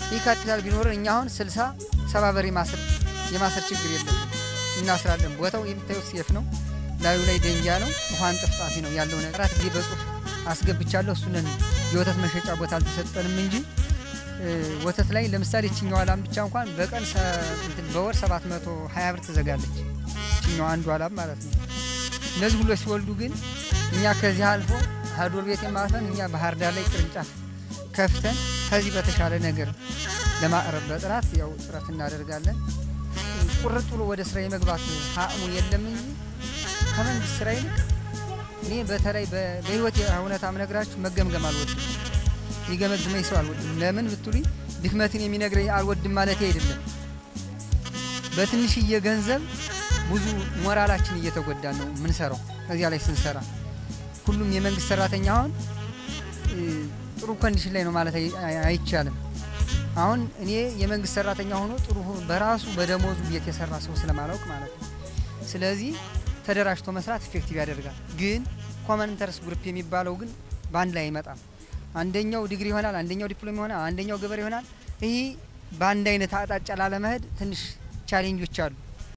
ይህ ካፒታል ቢኖረን እኛ አሁን ስልሳ ሰባ በሬ ማሰር የማሰር ችግር የለም እናስራለን። ቦታው የምታዩት ሴፍ ነው። ላዩ ላይ ደንጊያ ነው። ውሃን ጥፍጣፊ ነው ያለው ነገር አራት ጊዜ በጽሁፍ አስገብቻለሁ። እሱንን የወተት መሸጫ ቦታ አልተሰጠንም እንጂ ወተት ላይ ለምሳሌ ችኛዋ ላም ብቻ እንኳን በቀን በወር 720 ብር ትዘጋለች። ችኛዋ አንዷ ላም ማለት ነው። እነዚህ ሁሉ ሲወልዱ ግን እኛ ከዚህ አልፎ ሀዶር ቤት የማለፈን እኛ ባህር ዳር ላይ ቅርንጫፍ ከፍተን ከዚህ በተሻለ ነገር ለማቅረብ በጥራት ያው ጥረት እናደርጋለን። ቁርጥ ብሎ ወደ ስራ የመግባት አቅሙ የለም እንጂ ከመንግስት ስራ ይልቅ እኔ በተለይ በህይወት እውነታ ምነግራችሁ መገምገም አልወድም። ይገመግመኝ ሰው አልወድም። ለምን ብትሉኝ ድክመትን የሚነግረኝ አልወድም ማለት አይደለም። በትንሽዬ ገንዘብ ብዙ ሞራላችን እየተጎዳ ነው ምንሰራው። ከዚያ ላይ ስንሰራ ሁሉም የመንግስት ሰራተኛ አሁን ጥሩ ኮንዲሽን ላይ ነው ማለት አይቻልም። አሁን እኔ የመንግስት ሰራተኛ ሆኖ ጥሩ በራሱ በደሞዙ ቤት የሰራ ሰው ስለማላውቅ ማለት ነው። ስለዚህ ተደራጅቶ መስራት ኢፌክቲቭ ያደርጋል። ግን ኮመን ኢንተረስት ግሩፕ የሚባለው ግን በአንድ ላይ አይመጣም። አንደኛው ዲግሪ ይሆናል፣ አንደኛው ዲፕሎም ይሆናል፣ አንደኛው ገበሬ ይሆናል። ይህ በአንድ አይነት አቅጣጫ ላለመሄድ ትንሽ ቻሌንጆች አሉ።